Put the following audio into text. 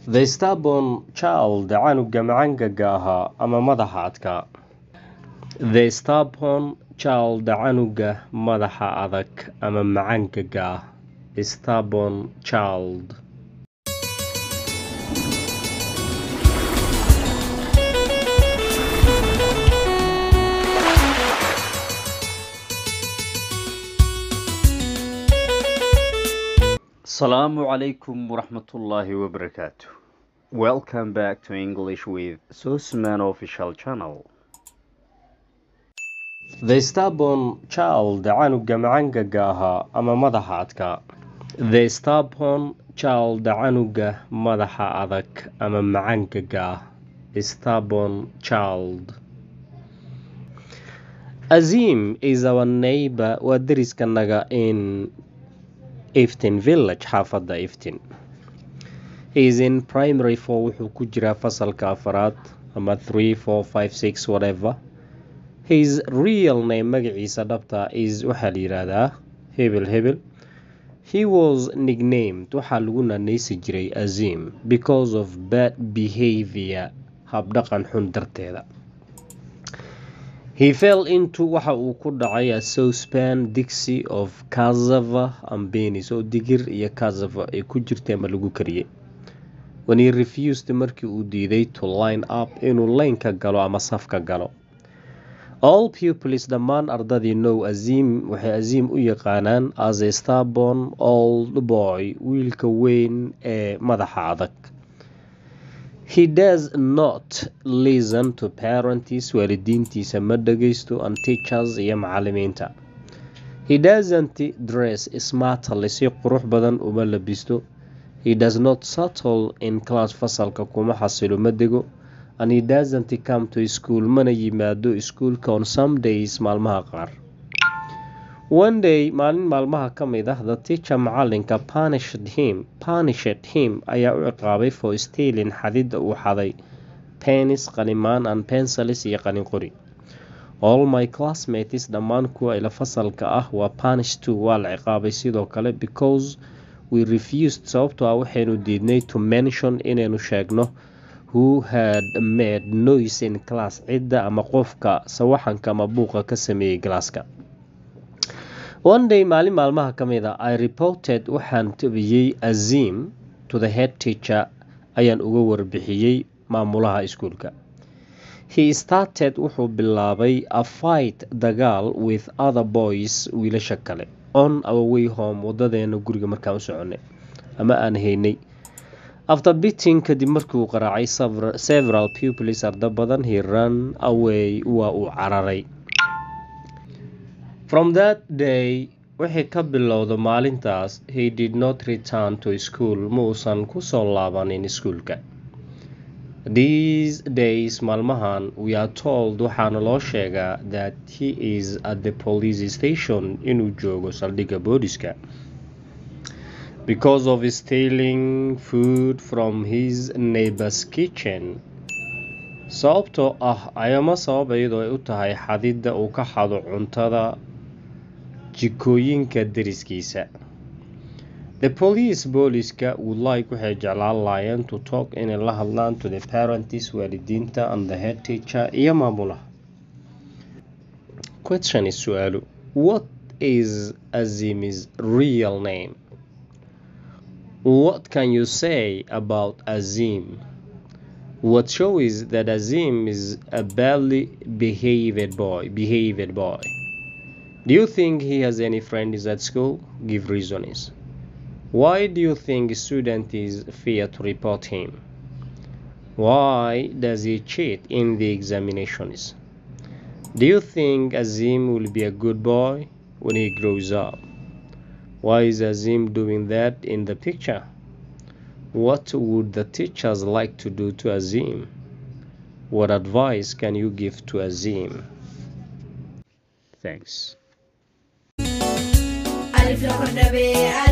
The stubborn child canuga macangaga ahaa ama madaxa adkaa. The stubborn child canuga madaxa adag ama macangaga ah. Stubborn child. Assalamu alaikum warahmatullahi wabarakatuh. Welcome back to English with Susman official channel. The stubborn child canuga macangaga ahaa ama madaxa adkaa. The stubborn child canuga madaxa adag ama macangaga ah. Stubborn child. Azim is our neighbor waa deriskanaga in Iftin village xaafada Iftin. He is in primary 4 wuxuu ku jiraa fasalka afaraad ama 3 4 5 6 whatever. His real name magaciisa dhabta is waxaa la yiraahdaa Hebel Hebel. He was nicknamed waxaa lagu naanaysi jiray Azim because of bad behavior habdhaqan xun darteeda. He fell into waxa uu ku dhacay a saucepan dixi of cassava and beans oo digir iyo cassava ay ku jirtay ama lagu kariyay. When he refused markii uu diiday to line up inuu laynka galo ama safka galo. All pupils dhammaan ardadii know Azim waxay Azim u yaqaanaan as a stubborn old boy wiilka weyn ee madaxa adag. He does not listen to parents waalidiintiisa ma dhageysto and teachers iyo macalimiinta. He doesn't dress smartly si qurux badan uma labisto. He does not settle in class fasalka kuma xasilo ma dego and he doesn't come to school mana yimaado iskuulka on some days maalmaha qaar. One day maalin maalmaha ka mid ah the teacher macalinka punished him punished him ayaa u ciqaabay for stealing xadida uu xaday penis qalimaan and pencils iyo qalin qori. All my classmates dhammaan kuwa ila fasalka ah waa punished too waa la ciqaabay sidoo kale because we refused sababtoo ah waxaynu diidnay to mention inaynu sheegno who had made noise in class cidda ama qofka sawaxanka ama buuqa ka sameeyey galaaska. One day maalin maalmaha ka mid ah I reported waxaan tabiyey Azim to the head teacher ayaan uga warbixiyey maamulaha iskuulka. He started wuxuu bilaabay a fight dagaal with other boys wiilasha kale on our way home wadadeena guriga markaan u soconay ama aan haynay. After beating kadib markii uu qaraacay several, several pupils arda badan he ran away waa uu cararay. From that day wixii ka bilowda maalintaas he did not return to school ma uusan ku soo laabanin iskuulka. These days maalmahan we are told waxaana loo sheegaa that he is at the police station inuu joogo saldhigga booliska. Because of stealing food from his neighbor's kitchen. Sababtoo ah ayama sabab iyadoo ay u tahay xadida uu ka xado cuntada jikooyinka deriskiisa. The police booliska would like waxay jeclaan laayeen to talk inay la hadlaan to the parents waalidiinta and the head teacher iyo maamulaha. Question is su'aalu What is Azim's real name? What can you say about Azim? What shows that Azim is a badly behaved boy, behaved boy? Do you think he has any friends at school? Give reasons. Why do you think students fear to report him? Why does he cheat in the examinations? Do you think Azim will be a good boy when he grows up? Why is Azim doing that in the picture? What would the teachers like to do to Azim? What advice can you give to Azim? Thanks. ألف لغة النبي